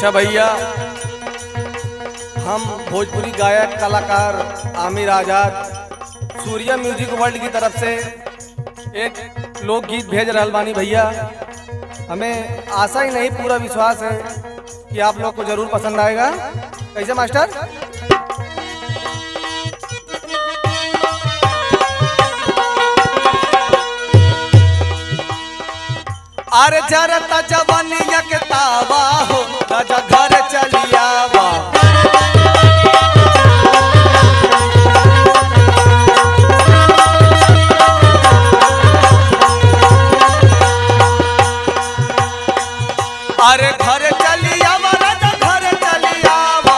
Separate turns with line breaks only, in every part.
अच्छा भैया हम भोजपुरी गायक कलाकार आमिर आजाद सूर्या म्यूजिक वर्ल्ड की तरफ से एक लोकगीत भेज रहल बानी भैया हमें आशा ही नहीं पूरा विश्वास है कि आप लोग को जरूर पसंद आएगा कैसे मास्टर अरे जरता जवानिया के तावा हो राजा घर चलियावा अरे घर चलियावा राजा घर चलियावा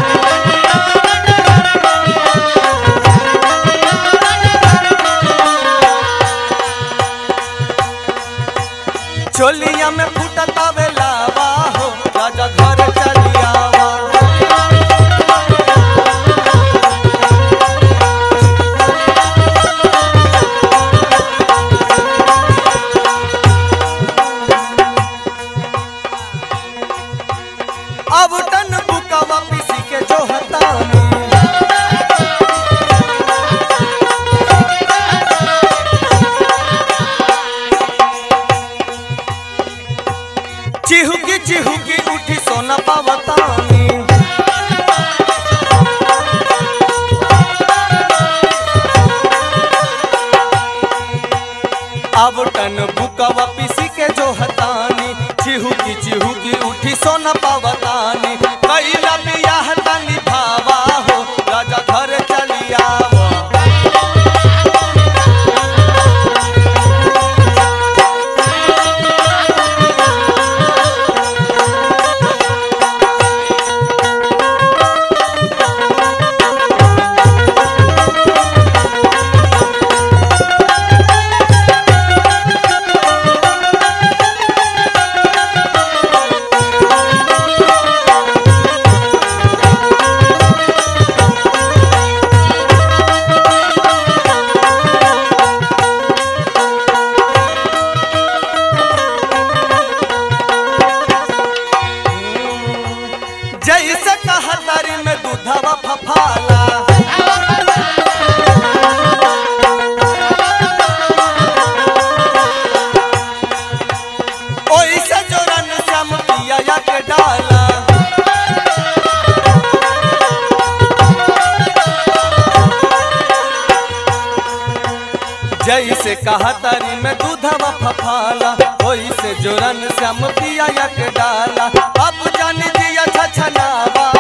चोलिया में फूटता बेलावा हो राजा घर चलियावा अब टन बुकावा पीसी के जो हतानी चिहुकी चिहुकी उठी सोना पावतानी अब टन बुकवा पीसी के जो हतानी चिहुकी चिहुकी उठी सोना पावतानी कैला बियाह तनी भावा हो राजा घर चलियावा जैसे कहतरी में दूधवा फफाला ओइसे जोरन श्याम पिया या के डाला जैसे कहतरी में दूधवा फफाला ओइसे जोरन श्याम पिया या के डाला अब जान दिया छछनावा